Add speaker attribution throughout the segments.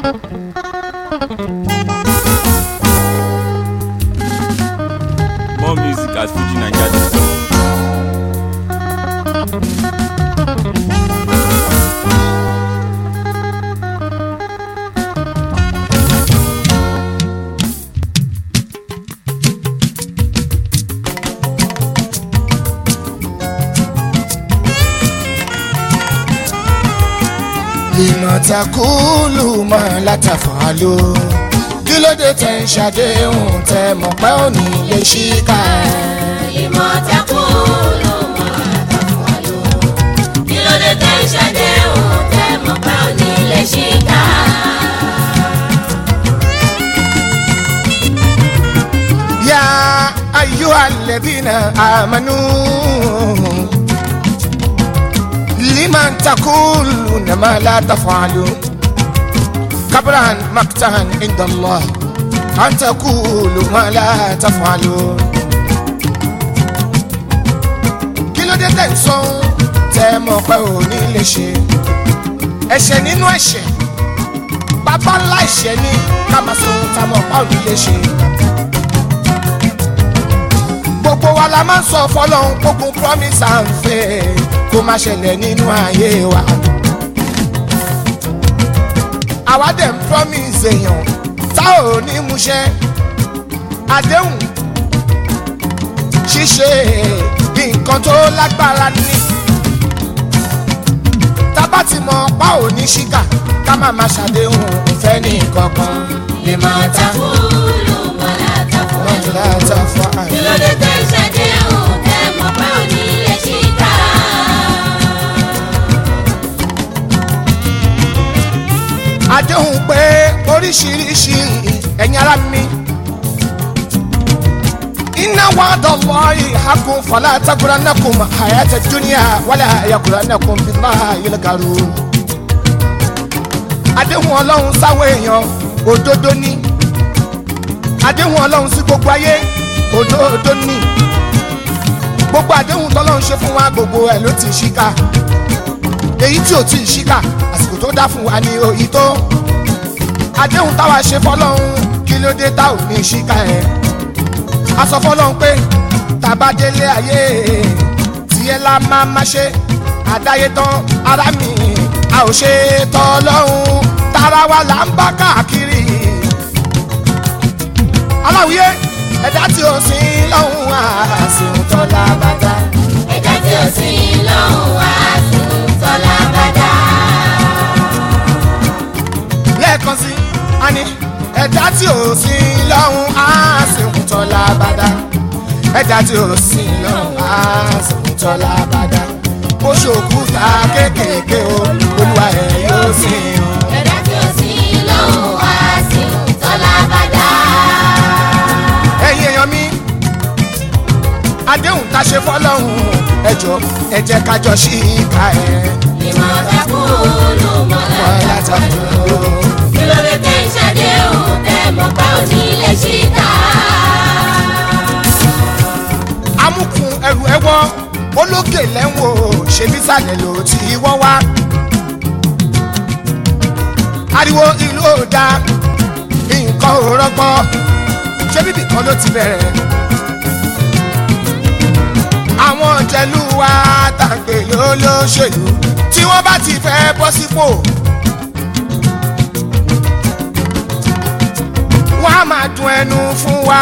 Speaker 1: More music at FujiNiger.com.
Speaker 2: lima takulu ma látàfàlù kí ló dé tẹ̀ ń ṣàdéhùn tẹ́ mọ̀ pé ò ní lè ṣíkà
Speaker 3: ìmọ̀ tẹ́kùn ló mọ̀ àtàkùnwálò. kí ló dé tẹ́ ìṣàdéhùn tẹ́ mọ̀ pé ò ní lè ṣìkà.
Speaker 2: yá ayú alẹ́dínà àmánú lima takulu ma látàfàlù kabran maktan indallah an takulu ma látàfàlù. kí ló dé tẹ̀ ń sọ tẹ́ mọ̀ pé ò ní lè ṣe ẹ̀ṣẹ̀ nínú ẹ̀ṣẹ̀ bàbá ńlá ẹ̀ṣẹ̀ ni ká máa sọ ohun tá a mọ̀ pa ò ní lè ṣe. gbogbo wa la máa ń sọ fọlọ́hún gbogbo promise and faith kó má ṣẹlẹ̀ nínú ayé wa. àwa dẹ̀ ń promise èèyàn tá ò ní múṣẹ àdéhùn ṣíṣe nǹkan tó lágbára ní. tábà ti mọ pa ò ní ṣíkà ká má má ṣàdéhùn ìfẹ́ ní kankan.
Speaker 3: ìmọ̀ tẹ́kùn ló mọ̀ látàkùnwálò.
Speaker 2: láta fún
Speaker 3: kí
Speaker 2: àyè.
Speaker 3: ló dé tẹ́ ìṣàdéhùn tẹ́ mọ̀ pé ò ní lè ṣìkà.
Speaker 2: àdéhùn pé oríṣiríṣi ẹ̀yin ará mi. iná wa dọ̀lọ́ ìhàkùn fọlá takura nàkùn àyàtẹ̀ dúníà wálé àyàkùrà nàkùn bímá yẹlẹkàrú. àdéhùn ọlọ́run sáwọ́ èèyàn òdodo ní. àdéhùn ọlọ́run sí gbogbo ayé òdodo ní. gbogbo àdéhùn tọ́lọ́run ṣe fún wa gbogbo ẹ̀ ló ti ṣíkà èyí tí ò tí ì ṣíkà àsìkò tó dá fún wa ní òyì tó àdéhùn táwa ṣe fọlọ́hún kí ló dé tá ò ní ṣíkà ẹ̀ a sọ fọlọ́hún pé tàbá délé ayé tiẹ̀ la máa ma ṣe àdáyé tán ara mi a ò ṣe tọ́lọ́hún tara wa là ń bá káàkiri aláwìyé ẹ̀dá tí ó sin lọ́hún àsìkò tọ́lá bàtà
Speaker 3: ẹ̀dá tí ó sì lọ́hùn wá sùn tọ́lá bàdá.
Speaker 2: lẹ́ẹ̀kan sí ani ẹ̀dá tí ò sí lọ́hùn á sì ń tọ́lá bàdá ẹ̀dá tí ò sí lọ́hùn á sì ń tọ́lá bàdá ó ṣòkúta kéékèèké o olúwa ẹ̀ yóò sì hàn.
Speaker 3: ẹ̀dá tí ó sì lọ́hùn wá sùn tọ́lá bàdá.
Speaker 2: ẹ̀yin èèyàn mi àdéhùn tá a ṣe fọlọ́hún ẹjọ́ ẹ jẹ́ ká jọ ṣí ìka ẹ̀
Speaker 3: ìmọ̀ tẹ́kùn ló mọ̀
Speaker 2: wọ́n
Speaker 3: látàkùn.
Speaker 2: látàkùn.
Speaker 3: kí ló dé tẹ́ ìṣàdéhùn tẹ́ mọ̀ pé ò ní lè ṣìkà.
Speaker 2: amúkun ẹrù ẹwọ olókè lẹ́wọ̀n ṣe nísàlẹ̀ ló ti wọ́n wá. ariwo ìlú ò da nǹkan ò rọgbọ ṣé bíbí kan ló ti bẹ̀rẹ̀. àwọn jẹ̀lú wa tàgbé lólóṣèlú tí wọ́n bá ti fẹ́ bọ́ sípò. wọ́n á máa dun ẹnu fún wa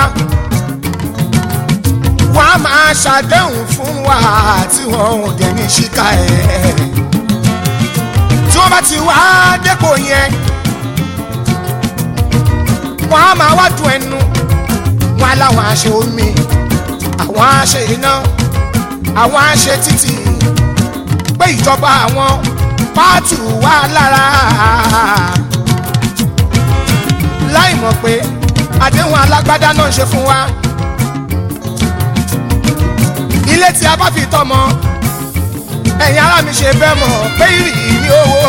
Speaker 2: wọ́n á máa ṣàdéhùn fún wa tí wọ́n ò dẹ̀ ní ṣíkà ẹ̀. tí wọ́n bá ti wá dépò yẹn wọ́n á máa wá dùn ẹnu wọ́n á láwọn àṣẹ omi àwọn àṣẹ iná àwọn àṣẹ títì pé ìjọba àwọn pààtù wà lára láì mọ̀ pé àdéhùn alágbádá náà ń ṣe fún wa ilé tí a bá fi tọmọ ẹ̀yin ará mi ṣe bẹ́ẹ̀ mọ̀ pé ìrì owó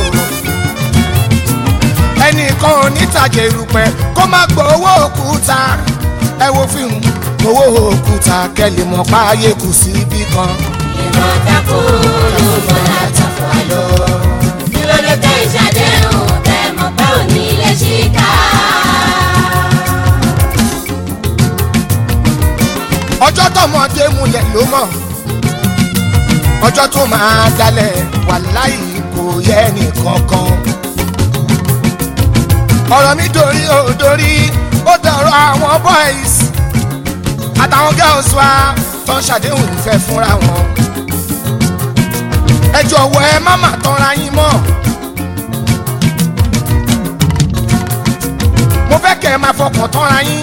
Speaker 2: ẹnìkan ò ní tàjẹ̀ ìrùpẹ̀ kó má gbọ́ owó òkúta ẹ wo fíìmù owó òkúta kẹ́lẹ̀ mọ̀ páyé kù sí ibì kan.
Speaker 3: ìmọ̀ tẹ́kùn ló mọ̀ látàkùn. kí ló dé tẹ́ ìṣàdéhùn tẹ́ mọ̀ pé ò ní
Speaker 2: ọjọ́ tó máa dalẹ̀ wàláì kò yẹ nìkankan. ọ̀rọ̀ mi dorí ò dorí ó dọ̀rọ̀ àwọn boys àtàwọn girls wa tó ń ṣàdéhùn ìfẹ́ fúnra wọn. ẹ jọ̀wọ́ ẹ má má tanra yín mọ́. mo fẹ́ kẹ́ ẹ máa fọkàn tanra yín.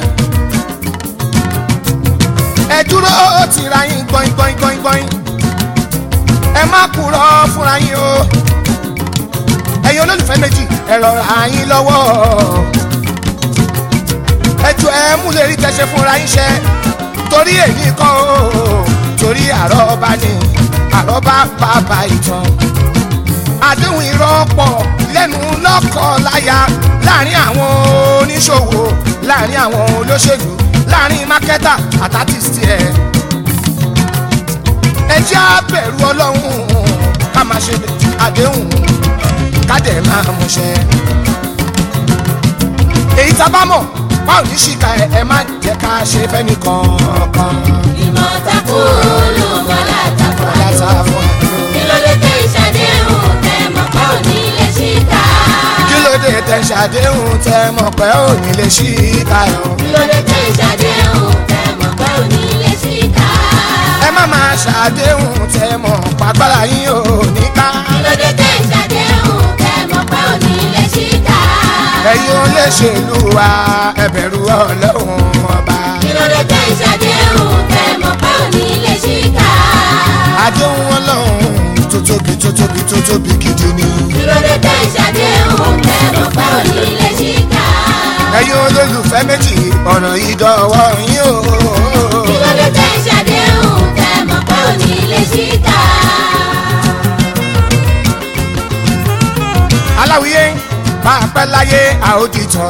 Speaker 2: ẹ dúró tìra yín gbọ́in gbọ́in gbọ́in gbọ́in. ẹ má kúrò fúnra yín o. ẹ̀yin olólùfẹ́ méjì ẹ rọra yín lọ́wọ́. ẹ jọ ẹ mú lè rí tẹ̀sẹ̀ fúnra yín ṣe torí èyí kọ́ o torí àrọ́bá ni àrọ́bá bàbá ìtàn. àdéhùn ìrọ́pọ̀ lẹ́nu lọ́kọ̀ láya láàrin àwọn oníṣòwò láàrin àwọn olóṣèlú láàrin mákẹ́tà àtàtìsí ẹ̀. ẹ jẹ́ àbẹ̀rù ọlọ́run ká máa ṣe àdéhùn ká dẹ̀ máa múṣẹ. èyí tá a bá mọ̀ báwo ní ṣìkà ẹ̀ ẹ má jẹ́ ká ṣe fẹ́ni kankan.
Speaker 3: ìmọ̀tàkù ló mọ̀ látàkùn
Speaker 2: látà fún ẹ.
Speaker 3: kí ló dé tẹ ìṣàdéhùn tẹ mọ̀ pé ò ní lè ṣíkà.
Speaker 2: kí ló dé tẹ ṣàdéhùn tẹ mọ̀ pé ò ní lè ṣìkà ẹ̀.
Speaker 3: kí ló dé tẹ ìṣàdéhùn tẹ mọ̀ pé ò ní lè ṣíkà.
Speaker 2: ẹ má máa ṣàdéhùn tẹ mọ̀ pàgbára yín ò ní ká.
Speaker 3: kí ló dé tẹ ìṣàdéhùn tẹ mọ̀ pé ò ní lè ṣíkà.
Speaker 2: ẹ̀yin olóṣèlú wa ẹ bẹ̀rù ọlọ́run ọba.
Speaker 3: kí ló dé tẹ ìṣàdéhùn tẹ mọ̀ pé ò ní lè ṣíkà.
Speaker 2: àdéhùn ọlọ́run tó tóbi tó tóbi tó tóbi gidi ni.
Speaker 3: kí ló dé tẹ ìṣàdéhùn tẹ mọ̀ pé ò ní lè ṣíkà.
Speaker 2: ẹ̀yin olólùfẹ́ méjì ọ̀rọ̀ yìí dọ̀wọ́ yín o.
Speaker 3: kí ló dé tẹ ìṣàdéhùn tẹ mọ̀ pé ò ní lè ṣíkà.
Speaker 2: aláwìyé máa pẹ́ láyé àódìtọ̀.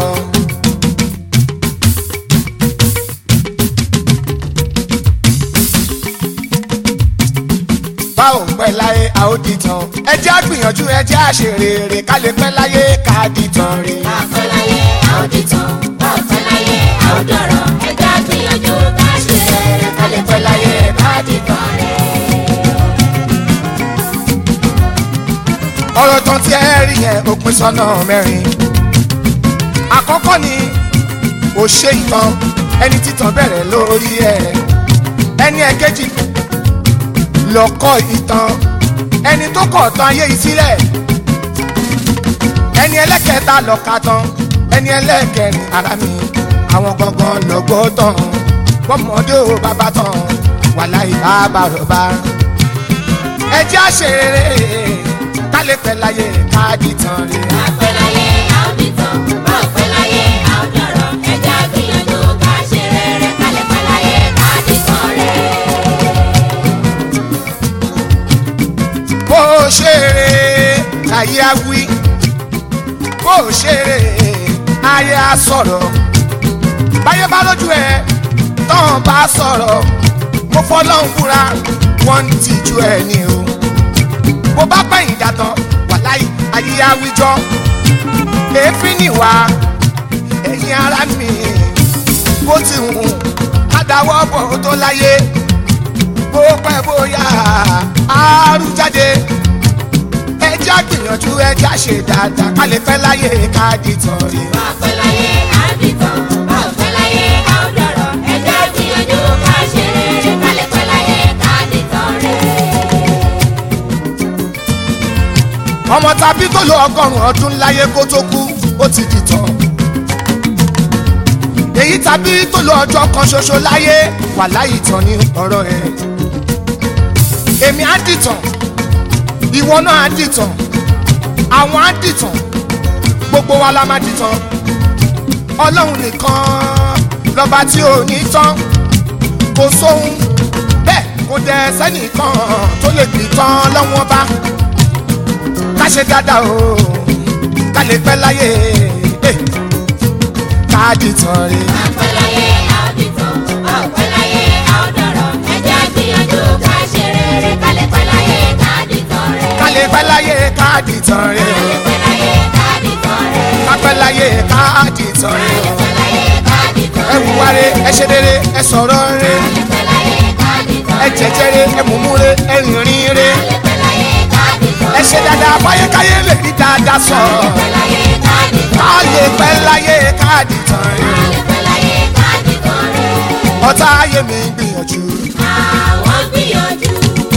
Speaker 2: bá ò pẹ́ láyé àódìtọ̀. ẹ jẹ́ àgbìyànjú ẹ jẹ́ àṣerèrè ká lè pẹ́ láyé ká dìtàn rè.
Speaker 3: àfẹ́láyé àódìtàn àfẹ́láyé àódọ̀rọ̀ ẹ̀dá gbìyànjú ká ṣe rere ká lè pẹ́ láyé ká dìtàn rẹ̀.
Speaker 2: ọ̀rọ̀ tán tí ẹ rí yẹn ó pín sọ́nà mẹ́rin. àkọ́kọ́ ni òṣè ìtàn ẹni títàn bẹ̀rẹ̀ lórí ẹ̀. ẹni ẹ̀kejì lọ́kọ́ ìtàn ẹni tó kọ̀ tán ayé yìí sílẹ̀. ẹni ẹlẹ́kẹta lọ́ka tán ẹni ẹlẹ́kẹrin ara mi àwọn gangan lọ́gbọ́ tán bọ́mọdé ò bàbá tán wàláì bàbá rọ̀bà ẹ jẹ́ àṣeré ká lè pẹ́ láyé ká dìtàn rè.
Speaker 3: àfẹ́láyé àódìtàn àfẹ́láyé àódọ̀rọ̀ ẹ̀dá gbìyànjú ká ṣe rere ká lè pẹ́ láyé ká dìtàn rẹ̀.
Speaker 2: bó o ṣeré ayé á wí bó o ṣeré ayé á sọ̀rọ̀ báyé bá lójú ẹ tán bá sọ̀rọ̀ mo fọlọ́hún búra wọ́n ń tìjú ẹ ní o bó bá pẹ̀yìn dàtọ̀ wàláì ayé á wíjọ́ èéfín nìwà ẹ̀yin ara mi bó ti hùn adáwọ́ bọ̀ tó láyé bó pẹ́ bóyá àárú jáde ẹja gbìyànjú ẹja ṣe dáadáa ká lè pẹ́ láyé ká dìtàn rè.
Speaker 3: àfẹ́láyé àódìtàn àfẹ́láyé àódọ̀rọ̀ ẹ̀dá gbìyànjú ká ṣe rere ká lè pẹ́ láyé ká dìtàn rẹ̀.
Speaker 2: ọmọ tàbí tó lo ọgọ́rùn-ún ọdún láyé kó tó kú ó ti dìtàn. èyí tàbí tó lo ọjọ́ kan ṣoṣo láyé wà láyé tán ní ọ̀rọ̀ ẹ̀. èmi á dìtàn ìwọ náà á dìtàn àwọn á dìtàn gbogbo wa la máa dìtàn ọlọ́run nìkan lọ́ba tí ò ní tán kò sóhun bẹ́ẹ̀ kò dẹ̀ sẹ́nìkan tó lè dìtàn lọ́wọ́n bá ká ṣe dáadáa o ká lè pẹ́ láyé eh, ká dìtàn rè.
Speaker 3: àfẹ́láyé àódìtàn àfẹ́láyé àódọ̀rọ̀ ẹ̀dá gbìyànjú ká ṣe rere ká lè pẹ́ láyé ká dìtàn rẹ̀.
Speaker 2: ká lè pẹ́ láyé ká dìtàn rè.
Speaker 3: ká lè pẹ́ láyé ká dìtàn rẹ̀.
Speaker 2: ká pẹ́ láyé ká dìtàn rè.
Speaker 3: ká lè pẹ́ láyé ká dìtàn
Speaker 2: ẹ
Speaker 3: rẹ̀.
Speaker 2: wùwá re ẹ ṣe rere ẹ sọ̀rọ̀ re
Speaker 3: ká lè pẹ́ láyé ká dìtàn
Speaker 2: ẹ ẹ jẹjẹrẹ ẹ mùmúre ẹ rìnrìn re
Speaker 3: Alẹ́pẹ́ láyé káàdì kan
Speaker 2: ẹ ṣe dáadáa fáyékáyé lè rí dáadáa sọ
Speaker 3: Alẹ́pẹ́ láyé káàdì kan
Speaker 2: káyé pẹ́ láyé káàdì tán rí
Speaker 3: Alẹ́pẹ́ láyé káàdì kan rẹ̀.
Speaker 2: ọ̀tá ayé mi gbìyànjú
Speaker 3: Àwọn gbìyànjú.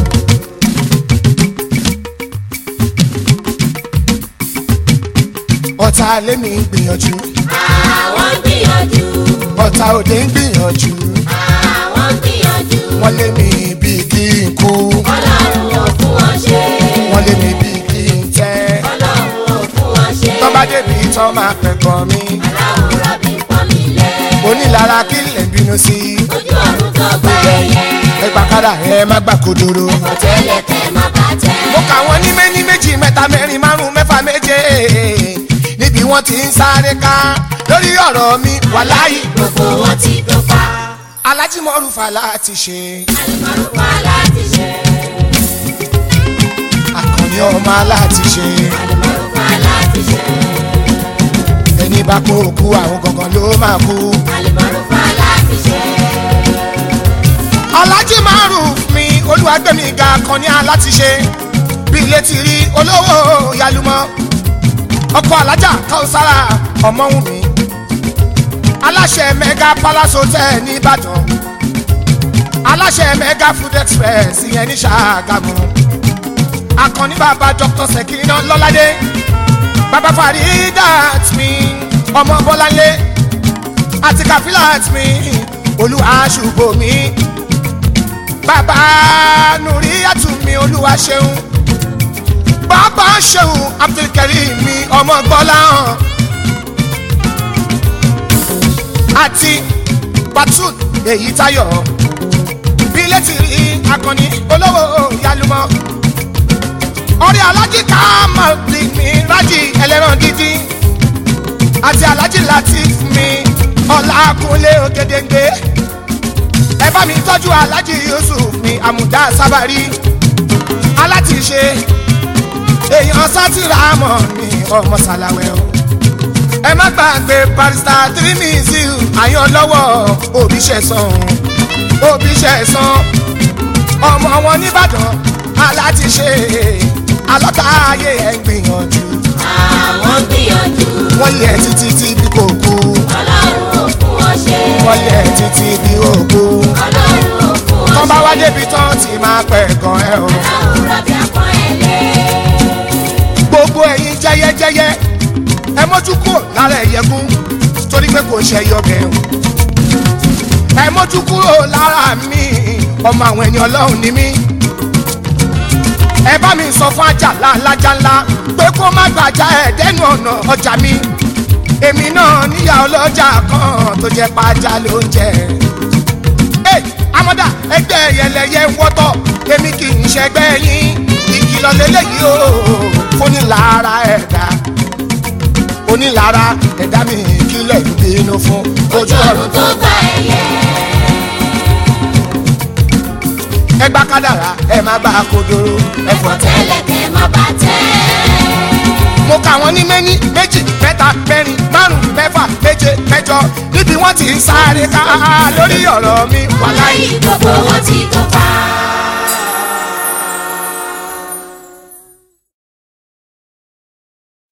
Speaker 2: ọ̀tá alé mi gbìyànjú
Speaker 3: Àwọn gbìyànjú.
Speaker 2: ọ̀tá òde ń gbìyànjú
Speaker 3: Àwọn gbìyànjú.
Speaker 2: wọ́n lé mi bíi kí n kú
Speaker 3: Ọlọ́run ò fún wọn ṣe.
Speaker 2: wọ́n lé mi bíi kí n tẹ́
Speaker 3: Ọlọ́run ò fún wọn ṣe.
Speaker 2: tọ́ bá débi tán máa pẹ̀gàn mi
Speaker 3: Aláwọ̀ rọ̀bì pọ́n mi lé.
Speaker 2: onílára kí lè bínú sí
Speaker 3: Ojú ọ̀run tó gbẹ ẹyẹ.
Speaker 2: ẹgbà kára ẹ má gbà kodoro.
Speaker 3: Ọ̀tẹ́lẹ̀ tẹ má bàjẹ́.
Speaker 2: mo kà wọ́n ní méní méjì mẹ́ta mẹ́rin márùn mẹ́fà méje níbi wọ́n ti ń sáré ká lórí ọ̀rọ̀ mi wàláyé
Speaker 3: Gbogbo wọn ti dọ́fà.
Speaker 2: alájímọ̀rúfà láti ṣe
Speaker 3: Àlùmọ̀rúfà láti ṣe.
Speaker 2: àkànní ọmọ aláti ṣe
Speaker 3: Àlùmọ̀rúfà láti ṣe.
Speaker 2: ẹni bá kó òkú àwọn gangan ló máa kú.
Speaker 3: Àlùmọ̀rúfà láti ṣe.
Speaker 2: alájímọ̀rúf mi olúwàgbẹ̀mí ga àkànní aláti ṣe bí ilé ti rí olówó yalumọ ọkọ alájà káwùsára ọmọwùmí aláṣẹ mega palace hotel nìbàdàn aláṣẹ mega food express ìyẹn ní ṣàgámù akànní bàbá dr sekina lọ́ládé bàbá faridat mi ọmọ bọ́láńlé àti kafilat mi olúwa ṣùgbọ́ mi bàbá nùríyàtù mi olúwa ṣeun bàbá ṣeun abdulkareem mi ọmọ gbọ́láhàn àti batul èyí tayọ̀ bí létí rí akọni olówó yalumọ ọ̀rẹ́ alájí káàmọ̀lì mi rájì ẹlẹ́ran dídí àti alájí latif mi ọ̀làkúnlé ògèdèǹgbé ẹ bá mi tọ́jú alájí yusuf mi àmùdá sábàrí alátìṣe èèyàn sátìrà mọ̀ ní ọmọ sàlàwẹ̀ o ẹ má gbàgbé barista tirimiziu àyàn lọ́wọ́ òbí ṣẹ̀sán òbí ṣẹ̀sán ọmọ wọn nìbàdàn alátìṣe alọ́ta ayé ẹ̀ ń gbìyànjú
Speaker 3: Àwọn gbìyànjú.
Speaker 2: wọ́n yẹ títí tí bí kò kú
Speaker 3: Ọlọ́run ò fún wọn ṣe.
Speaker 2: wọ́n yẹ títí bí ó kú
Speaker 3: Ọlọ́run ò fún wọn ṣe.
Speaker 2: tọ́ bá wá débi tán tí máa pẹ̀ gan ẹ o.
Speaker 3: Aláwọ̀ rọ̀bì àpọ́n ẹ̀ lé.
Speaker 2: gbogbo ẹ̀yin jẹ́yẹ́jẹ́yẹ́ ẹ mójú kúrò lára ẹ̀yẹ́gún torí pé kò ṣe yọbẹ̀ o. ẹ mójú kúrò lára mi ọmọ àwọn ẹni ọlọ́run ni mí. ẹ bá mi sọ fún àjàlá alájà ńlá pé kó má gbàjà ẹ̀ dẹ́nu ọ̀nà ọjà mi. èmi náà níyà ọlọ́jà kan tó jẹ́ pàjá ló ń jẹ. ẹ amọ́dà ẹgbẹ́ yẹlẹyẹ ń wọ́tọ̀ èmi kì í ṣẹgbẹ́ yín ìkìlọ̀ lélẹ́yìí o fúnilára ẹ̀dá onílára ẹ̀dá mi kílẹ̀ ń bínú fún ojú ọ̀run
Speaker 3: Ọ̀run tó gbà ẹyẹ.
Speaker 2: ẹgbà kádàrá ẹ má bá a kodoro ẹ̀fọ́ tẹ́.
Speaker 3: Ọ̀tẹ́lẹ̀ tẹ má bàjẹ́.
Speaker 2: mo kà wọ́n ní méní méjì mẹ́ta mẹ́rin márùn-ún mẹ́fà méje mẹ́jọ níbi wọ́n ti ń sáré ká lórí ọ̀rọ̀ mi wàláyé.
Speaker 3: Gbogbo wọn ti dọ́fà.